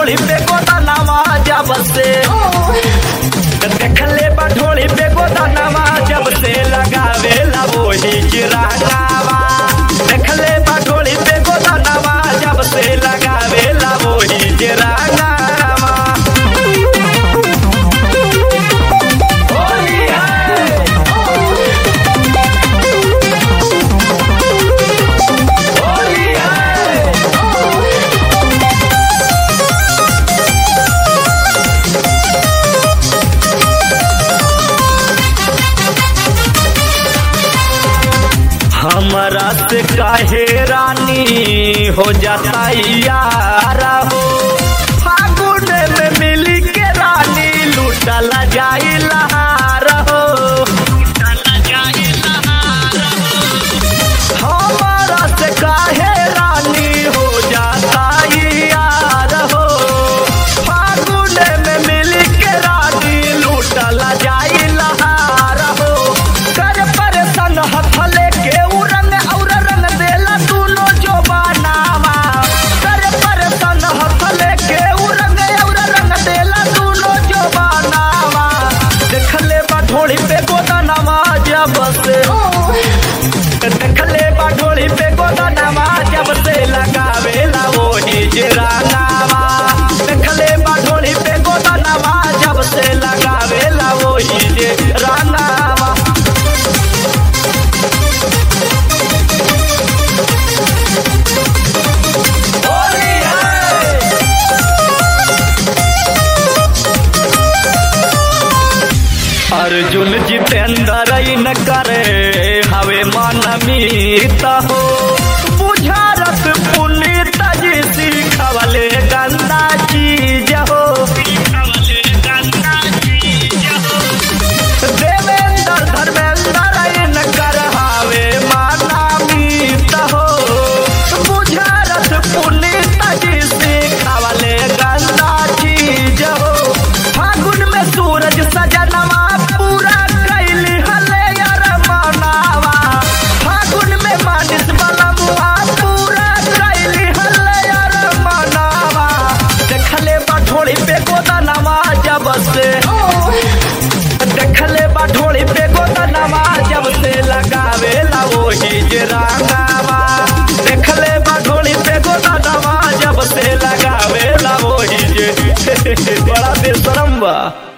ढोली पे गोदानावा जब से देखले बा ढोली पे गोदानावा जब से लगावे ला वही चिरागावा देखले बा ढोली पे गोदानावा जब से लगावे ला वही चिरागावा होली है होली है हमरा से काहे रानी हो जाता यारा हो फागुन में मिली के रानी लूटल जाई लहार हो हमरा से काहे रानी हो जाता यार हो फागुन में मिली के रानी लूटल जाई लहार हो कर परेशान हथले के उ रंग और रंग देला दूनो जो बनावा कर परेशान हथले के उ रंग और रंग देला दूनो जो बनावा देखले बा ढोली पे गोदानावा जब से देखले बा ढोली पे गोदानावा जब से लगावे ला वही जिरानावा देखले बा ढोली पे गोदानावा जब से लगावे ला वही जिरानावा होली है अर्जुन जितेंद्र न करे हवे मन मीत हो बुझारत पुनीत जी सीखवले गंदा चीज हो देवेंद्र धर्मेंद्र न कर हवे माना मीत हो बुझारत पुनीत जी सीखवले गंदा चीज हो फागुन में सूरज सजनवा पूरा कैली हले यार मनावा फागुन में मानिस बलमुआ पूरा कैली हले यार मनावा देखले बा ढोली पे गोदानवा जब से देखले बा ढोली पे गोदानवा जब से लगावे ला वही जरानावा देखले बा ढोली पे गोदानवा जब से लगावे ला वही जे बड़ा बेशरम बा